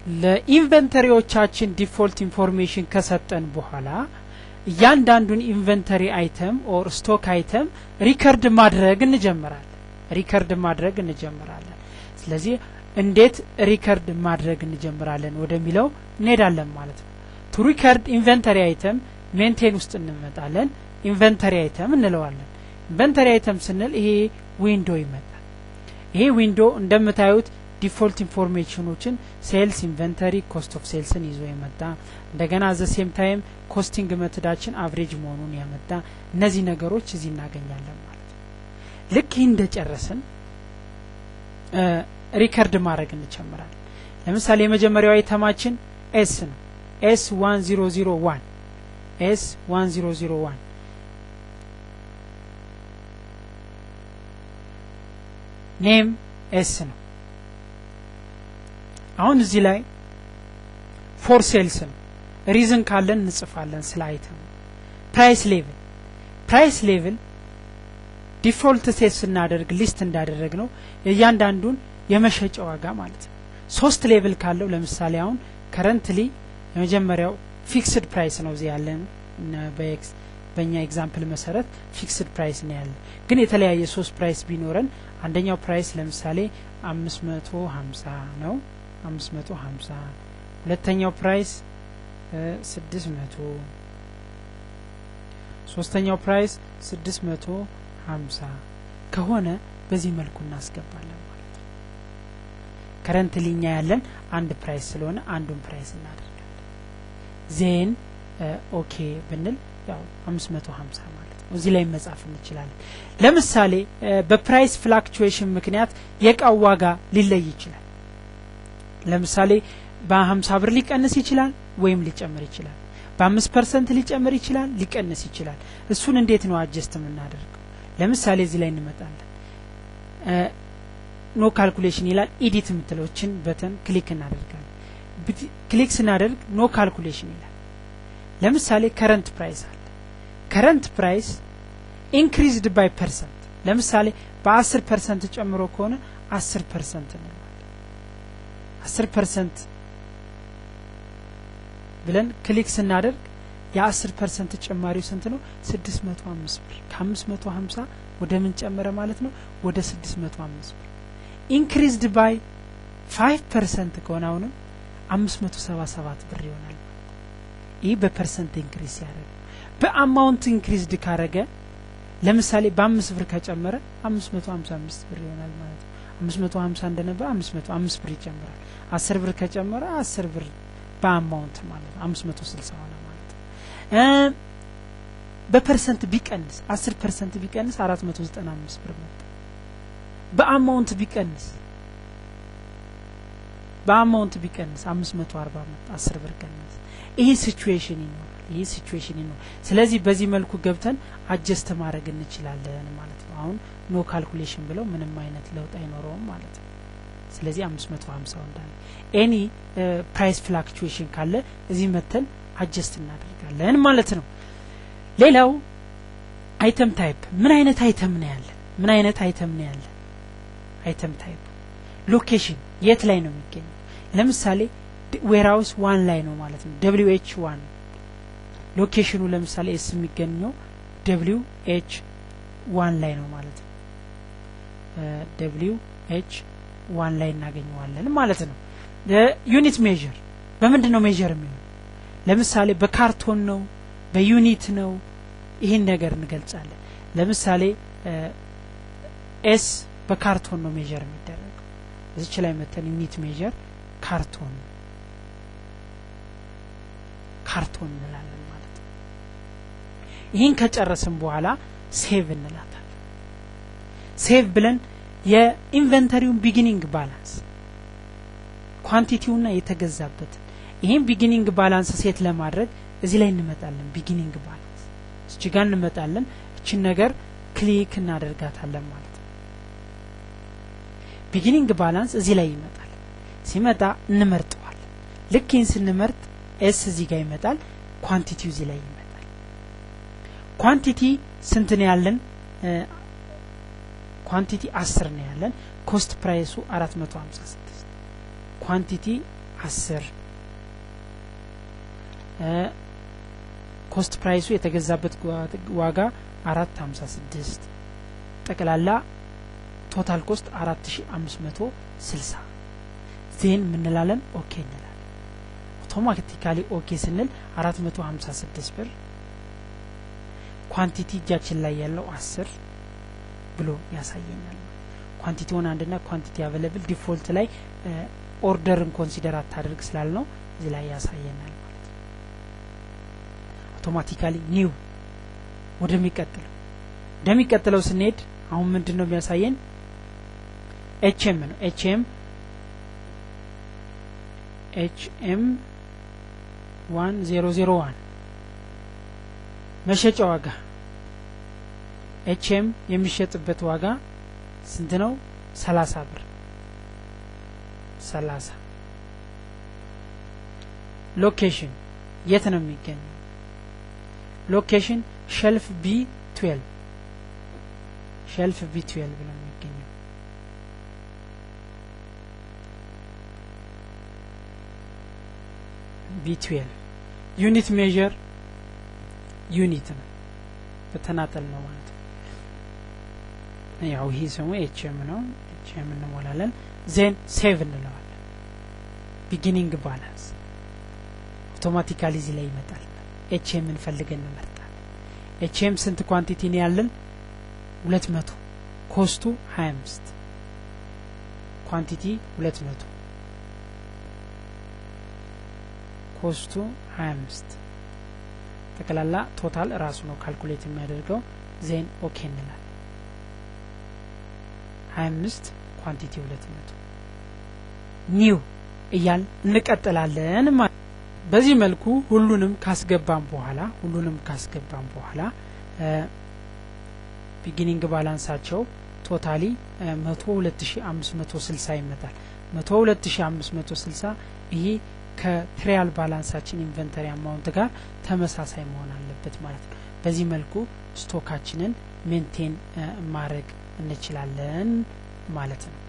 ለኢንቨንተሪዎቻችን ዲፎልት ኢንፎርሜሽን ከሰጠን በኋላ እያንዳንዱን ኢንቨንተሪ አይተም ኦር ስቶክ አይተም ሪከርድ ማድረግ እንጀምራለን ሪከርድ ማድረግ እንጀምራለን ስለዚህ እንዴት ሪከርድ ማድረግ እንጀምራለን ወደሚለው እንሄዳለን ማለት ነው ቱ ሪከርድ ኢንቨንተሪ አይተም ሜንቴን ውስጥ እንመጣለን ኢንቨንተሪ አይተም እንለዋለን ኢንቨንተሪ አይተም ስንል ይሄ ዊንዶ ይመጣል ይሄ ዊንዶ እንደምታዩት ዲፎልት ኢንፎርሜሽኖችን ሴልስ ኢንቨንተሪ ኮስት ኦፍ ሴልስን ይዞ የመጣ እንደገና ዘ ሴም ታይም ኮስቲንግ መትዳችን አቭሬጅ መሆኑን ያመጣ እነዚህ ነገሮች እዚህ እናገኛለን ማለት ነው ልክ ይህ እንደጨረስን ሪከርድ ማድረግ እንጀምራለን ለምሳሌ የመጀመሪያው አይተማችን ኤስ ነው ኤስ ዋን ዚሮ ዚሮ ዋን ኤስ ዋን ዚሮ ዚሮ ዋን ኔም ኤስ ነው አሁን እዚህ ላይ ፎር ሴልስ ነው ሪዝን ካለን እንጽፋለን ስለ አይተም ፕራይስ ሌቭል ፕራይስ ሌቭል ዲፎልት ሴት ስናደርግ ሊስት እንዳደረግ ነው የእያንዳንዱን የመሸጫ ዋጋ ማለት ነው ሶስት ሌቭል ካለው ለምሳሌ አሁን ከረንትሊ የመጀመሪያው ፊክስድ ፕራይስ ነው እዚህ ያለን በእኛ ኤግዛምፕል መሰረት ፊክስድ ፕራይስ ነው ያለ ግን የተለያየ ሶስት ፕራይስ ቢኖረን አንደኛው ፕራይስ ለምሳሌ አምስት መቶ ሀምሳ ነው አምስት መቶ ሀምሳ ሁለተኛው ፕራይስ ስድስት መቶ ሶስተኛው ፕራይስ ስድስት መቶ ሀምሳ ከሆነ በዚህ መልኩ እናስገባለን ማለት ነው ከረንት ሊኛ ያለን አንድ ፕራይስ ስለሆነ አንዱን ፕራይስ እናደርጋለን ዜን ኦኬ ብንል ያው አምስት መቶ ሀምሳ ማለት ነው እዚህ ላይ መጻፍ እንችላለን ለምሳሌ በፕራይስ ፍላክቹዌሽን ምክንያት የእቃው ዋጋ ሊለይ ይችላል ለምሳሌ በሀምሳ ብር ሊቀንስ ይችላል ወይም ሊጨምር ይችላል በአምስት ፐርሰንት ሊጨምር ይችላል ሊቀንስ ይችላል እሱን እንዴት ነው አጀስት የምናደርገው ለምሳሌ እዚህ ላይ እንመጣለን ኖ ካልኩሌሽን ይላል ኢዲት የምትለዎችን በተን ክሊክ እናደርጋለን ክሊክ ስናደርግ ኖ ካልኩሌሽን ይላል ለምሳሌ ከረንት ፕራይስ አለ ከረንት ፕራይስ ኢንክሪዝድ ባይ ፐርሰንት ለምሳሌ በአስር ፐርሰንት ጨምሮ ከሆነ አስር ፐርሰንት እንለዋለን አስር ፐርሰንት ብለን ክሊክ ስናደርግ የአስር ፐርሰንት ጭማሪው ስንት ነው ስድስት መቶ አምስት ብር ከአምስት መቶ ሀምሳ ወደ ምን ጨመረ ማለት ነው ወደ ስድስት መቶ አምስት ብር ኢንክሪዝድ ባይ ፋይቭ ፐርሰንት ከሆነ አሁንም አምስት መቶ ሰባ ሰባት ብር ይሆናል ይህ በፐርሰንት ኢንክሪዝ ሲያደረግ በአማውንት ኢንክሪዝድ ካረገ ለምሳሌ በአምስት ብር ከጨመረ አምስት መቶ ሀምሳ አምስት ብር ይሆናል ማለት ነው አምስት መቶ ሀምሳ እንደነበር አምስት መቶ አምስት ብር ይጨምራል አስር ብር ከጨመረ አስር ብር በአማውንት ማለት ነው አምስት መቶ ስልሳ ሆነ ማለት ነው በፐርሰንት ቢቀንስ አስር ፐርሰንት ቢቀንስ አራት መቶ ዘጠና አምስት ብር መጣ በአማውንት ቢቀንስ በአማውንት ቢቀንስ አምስት መቶ አርባ መጣ አስር ብር ቀነስ ይህ ሲቹዌሽን ይኖራል ይህ ሲቹዌሽን ይኖራል ስለዚህ በዚህ መልኩ ገብተን አጀስት ማድረግ እንችላለን ማለት ነው አሁን ኖ ካልኩሌሽን ብለው ምንም አይነት ለውጥ አይኖረውም ማለት ነው ስለዚህ አምስት መቶ ሀምሳው እንዳለ ኤኒ ፕራይስ ፍላክቹዌሽን ካለ እዚህ መተን አጀስት እናደርጋለን ማለት ነው ሌላው አይተም ታይፕ ምን አይነት አይተም ነው ያለን ምን አይነት አይተም ነው ያለን አይተም ታይፕ ሎኬሽን የት ላይ ነው የሚገኘው ለምሳሌ ዌርሃውስ ዋን ላይ ነው ማለት ነው ደብሊው ኤች ዋን ሎኬሽኑ ለምሳሌ ኤስ የሚገኘው ደብሊው ኤች ዋን ላይ ነው ማለት ነው ደብሊው ኤች ዋን ላይ እናገኘዋለን ማለት ነው ዩኒት ሜዥር በምንድን ነው ሜዥር የሚሆን ለምሳሌ በካርቶን ነው በዩኒት ነው ይህን ነገር እንገልጻለን ለምሳሌ ኤስ በካርቶን ነው ሜዥር የሚደረገው እዚች ላይ መተን ዩኒት ሜዥር ካርቶን ካርቶን እንላለን ማለት ነው ይህን ከጨረስን በኋላ ሴቭ እንላታለን ሴቭ ብለን የኢንቨንተሪውን ቢጊኒንግ ባላንስ ኳንቲቲውና የተገዛበትን ይህም ቢጊኒንግ ባላንስ ሴት ለማድረግ እዚህ ላይ እንመጣለን ቢጊኒንግ ባላንስ እች ጋር እንመጣለን እችን ነገር ክሊክ እናደርጋታለን ማለት ነው ቢጊኒንግ ባላንስ እዚህ ላይ ይመጣል ሲመጣ እንመርጠዋል ልክ ይህን ስንመርጥ ኤስ እዚህ ጋር ይመጣል ኳንቲቲው እዚህ ላይ ይመጣል ኳንቲቲ ስንት ነው ያለን ኳንቲቲ አስር ነው ያለን ኮስት ፕራይሱ አራት መቶ ሀምሳ ስድስት ኳንቲቲ አስር ኮስት ፕራይሱ የተገዛበት ዋጋ አራት ሀምሳ ስድስት ጠቅላላ ቶታል ኮስት አራት ሺ አምስት መቶ ስልሳ ዜን ምንላለን ኦኬ እንላለን አውቶማቲካሊ ኦኬ ስንል አራት መቶ ሀምሳ ስድስት ብር ኳንቲቲ እጃችን ላይ ያለው አስር ብሎ ያሳየኛል ኳንቲቲውን አንድና ኳንቲቲ አቬለብል ዲፎልት ላይ ኦርደርን ኮንሲደር አታደርግ ስላል ነው እዚህ ላይ ያሳየናል ማለት ነው አውቶማቲካሊ ኒው ወደሚቀጥለው ወደሚቀጥለው ስንሄድ አሁን ምንድን ነው የሚያሳየን ኤችኤም ነው ኤችኤም ኤችኤም ዋን ዜሮ ዜሮ ዋን መሸጫ ዋጋ ኤችኤም የሚሸጥበት ዋጋ ስንት ነው ሰላሳ ብር ሰላሳ ሎኬሽን የት ነው የሚገኘው ሎኬሽን ሸልፍ ቢ ትዌልቭ ሸልፍ ቢ ትዌልቭ ነው የሚገኘው ቢ ትዌልቭ ዩኒት ሜዥር ዩኒት ነው በተናጠል ነው ማለት ነው ያው ይሄ ስሙ ኤችኤም ነው ኤችኤም እንሞላለን ዜን ሴቭ እንለዋለን ቢጊኒንግ ባላንስ አውቶማቲካሊ እዚህ ላይ ይመጣል ኤችኤም እንፈልገን እንመርጣል ኤችኤም ስንት ኳንቲቲ ነው ያለን ሁለት መቶ ኮስቱ ሀያ አምስት ኳንቲቲ ሁለት መቶ ኮስቱ ሀያ አምስት ጠቅላላ ቶታል ራሱ ነው ካልኩሌት የሚያደርገው ዜን ኦኬ እንላል ሀያ አምስት ኳንቲቲ ሁለት መቶ ኒው እያል እንቀጥላለን ማለት በዚህ መልኩ ሁሉንም ካስገባም በኋላ ሁሉንም ካስገባም በኋላ ቢጊኒንግ ባላንሳቸው ቶታሊ መቶ ሁለት ሺ አምስት መቶ ስልሳ ይመጣል መቶ ሁለት ሺ አምስት መቶ ስልሳ ይሄ ከትሪያል ባላንሳችን ኢንቨንተሪ አማውንት ጋር ተመሳሳይ መሆን አለበት ማለት ነው በዚህ መልኩ ስቶካችንን ሜንቴን ማድረግ እንችላለን ማለት ነው